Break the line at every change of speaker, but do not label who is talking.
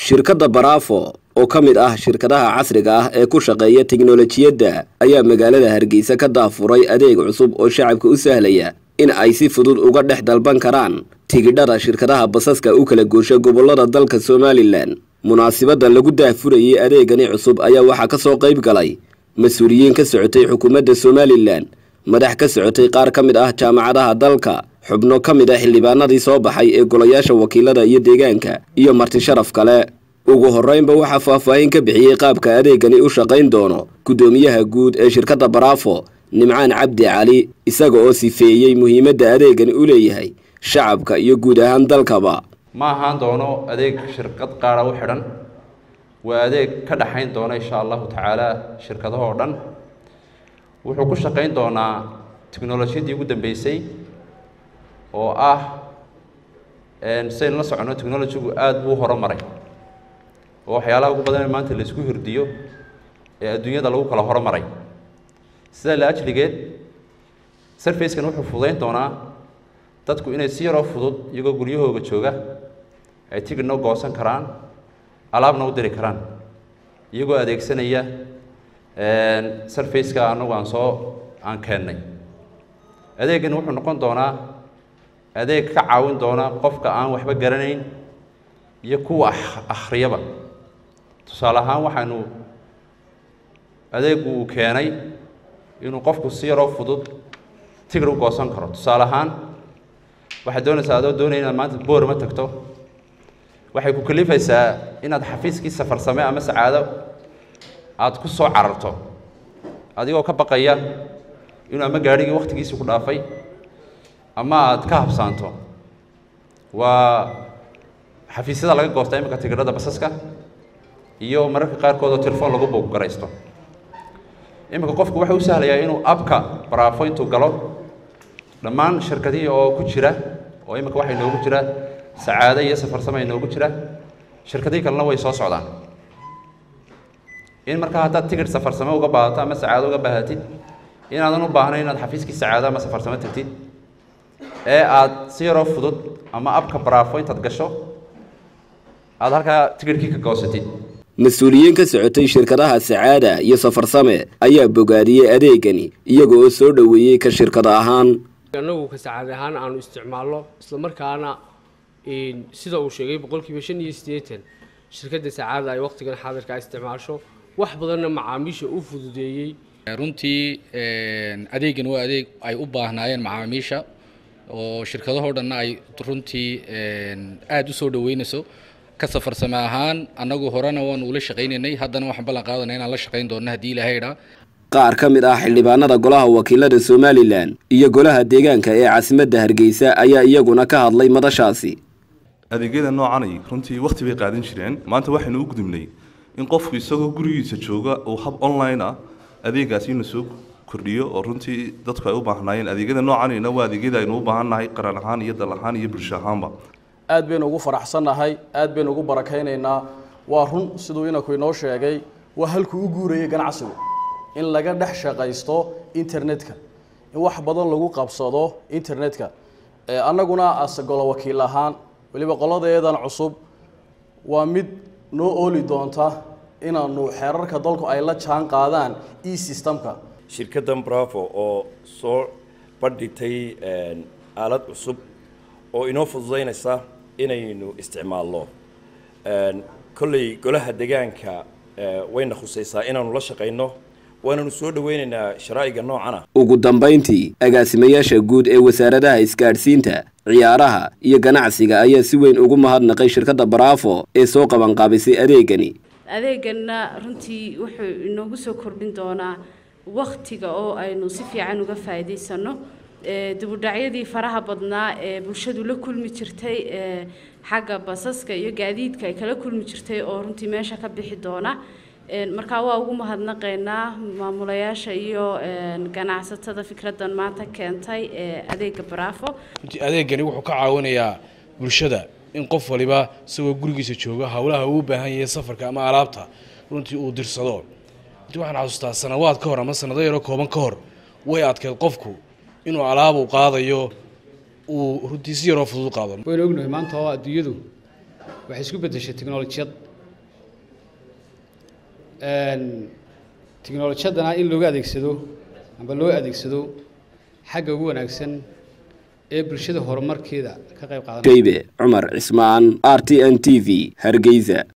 shirkadda baraafo oo ka mid ah shirkadaha casriga ah ee ku shaqeeya tiknolojiyadda ayaa magaalada hargeysa ka daafuray adeeg cusub oo shacabka u sahlaya in ay si fudud uga dhex dalban karaan tigidhada shirkadaha basaska u kala goosha gobollada dalka somalilan munaasibadda lagu daafurayay adeegani cusub ayaa waxaa ka soo qayb galay mas-uuliyiin ka socotay xukuumadda somalilan madax ka socotay qaar ka mid ah jaamacadaha dalka xubno ka mid ah xildhibaanadii soo baxay ee golayaasha wakiilada iyo deegaanka iyo marti sharaf kale ugu horreynba waxaa faahfaahin ka bixiyey qaabka adeegani u shaqayn doono guddoomiyaha guud ee shirkadda baraafo nimcaan cabdi cali isaga oo sifeeyey muhiimadda adeegani u leeyahay shacabka iyo guud ahaan dalkaba
ma ahaan doono adeeg shirkad qaara u xidhan waa adeeg ka dhaxayn doona insha allahu tacaala shirkadahoo dhan wuxuu ku shaqayn doonaa tiknolojiyadii ugu dambeysay oo ah saynu la soconno technolojigu aada buu horumaray oo waxyaalaha ugu badan maanta la isku hirdiyo ee adduunyada lagu kala horumaray sidaa la ajligeed sarfacekan wuxuu fududayn doonaa dadku inay si yaroo fudud iyagoo guryahooga jooga ay tigidhna u goosan karaan alaabna u diri karaan iyagoo adeegsanaya sarfaceka anagu aan soo aan keennay adeegani wuxuu noqon doonaa adeeg ka caawin doona qofka aan waxba garanayn iyo kuwa akhriyaba tusaale ahaan waxaanu adeegu uu keenay inuu qofku si yaroo fudud tigir u goosan karo tusaale ahaan waxaad doonaysaa adoo doonaya inaad maanta boorama tagto waxay ku kalifaysaa inaad xafiiskii safarsame ama sacaado aada ku soo cararto adigoo ka baqaya inuu ama gaadhigii wakhtigiisii ku dhaafay ama aada ka habsaanto waa xafiisyada laga goostaa iminka tigidhada basaska iyo mararka qaarkood oo telefoon lagu boggaraysto iminka qofku waxa u sahlayaa inuu abka baraafo intuu galo dhammaan shirkadihii oo ku jira oo iminka waxaa inoogu jira sacaado iyo safarsame inoogu jira shirkadihii kalena way soo socdaan in markaa haddaad tigidh safarsame uga baahato ama sacaado uga baahatid inaadan u baahnayn inaad xafiiskii sacaado ama safarsame tagtid ee aada si yaroo fudud ama abka baraafo intaad gasho aada halkaa tigidhkii ka goosatid
mas-uuliyiin ka socotay shirkadaha sacaada iyo safarsame ayaa bogaadiyey adeegani iyaga oo soo dhoweeyey ka shirkad ahaan
annagu ka sacaad ahaan aanu isticmaalno isla markaana sida uu sheegay boqolkiiba shan iyo siddeetan shirkadda sacaada ay waqtigan xaadirkaa isticmaasho wax badanna macaamiisha u fududeeyey
runtii adeegan waa adeeg ay u baahnaayeen macaamiisha oo shirkadahoo dhanna ay runtii aada u soo dhoweynayso ka safarsame ahaan annagu horena waanu ula shaqaynaynay haddana waxaan ballan qaadanaa inaan la shaqayn doonno haddii ilaahay dhaa
qaar ka mid ah xildhibaanada golaha wakiilada somalilan iyo golaha deegaanka ee caasimadda hargeysa ayaa iyaguna ka hadlay madashaasi
adeegyada noocanay runtii wakhti bay qaadan jireen maanta waxaynu u gudubnay in qofku isagoo gurigiisa jooga uu hab online ah adeegaasi ina soo kordhiyo oo runtii dadku ay u baahnaayeen adeegyada noocanayna waa adeegyada aynu u baahannahay qaran ahaan iyo dal ahaan iyo bulsho ahaanba
aad baynu ugu faraxsannahay aad baynu ugu barakaynaynaa waa run siduu inaku inoo sheegay waa halkuu u guurayay ganacsigu in laga dhex shaqaysto internetka in wax badan lagu qabsado internetka annaguna ase golo wakiil ahaan weliba qoladeedan cusub waa mid noo ooli doonta inaanu xeerarka dalku ay la jaan qaadaan e systemka
shirkaddan bravo oo soo bandhigtay aalad cusub oo inoo fududaynaysa inaynu isticmaalno kolley golaha deegaanka wayna khusaysaa inaanu la shaqayno waananu soo dhaweynaynaa sharaa'iga noocana
ugu dambayntii agaasimayaasha guud ee wasaaradaha isgaadhsiinta ciyaaraha iyo ganacsiga ayaa si weyn ugu mahadnaqay shirkadda baraafo ee soo qabanqaabisay adeegani
adeeganna runtii wuxuu inoogu soo kordhin doonaa wakhtiga oo aynu si fiican uga faa'iidaysanno dibudhacyadii faraha badnaa ee bulshadu la kulmi jirtay xagga basaska iyo gaadiidka ay kala kulmi jirtay oo runtii meesha ka bixi doona markaa waa ugu mahadnaqaynaa maamulayaasha iyo ganacsatada fikraddan maanta keentay ee adeega baraafo
runtii adeegani wuxuu ka caawinayaa bulshada in qof waliba isagoo gurigiisa jooga howlaha uu u baahan yahay safarka ama alaabta runtii uu dirsado runtii waxaan xasuustaa sanawaad ka hor ama sanado yaro kooban ka hor way adkeed qofku inuu alaab uu qaadayo uu runtii si yaroo fudud u qaado
waynu ognahay maanta oo adduunyadu waxay isku beddeshay teknolojiyad tiknolojiyadana in looga adeegsado amba loo adeegsado xagga ugu wanaagsan ee bulshada horumarkeeda ka qayb qaadanaya
shaybe cumar cismaan r t n t v hargeysa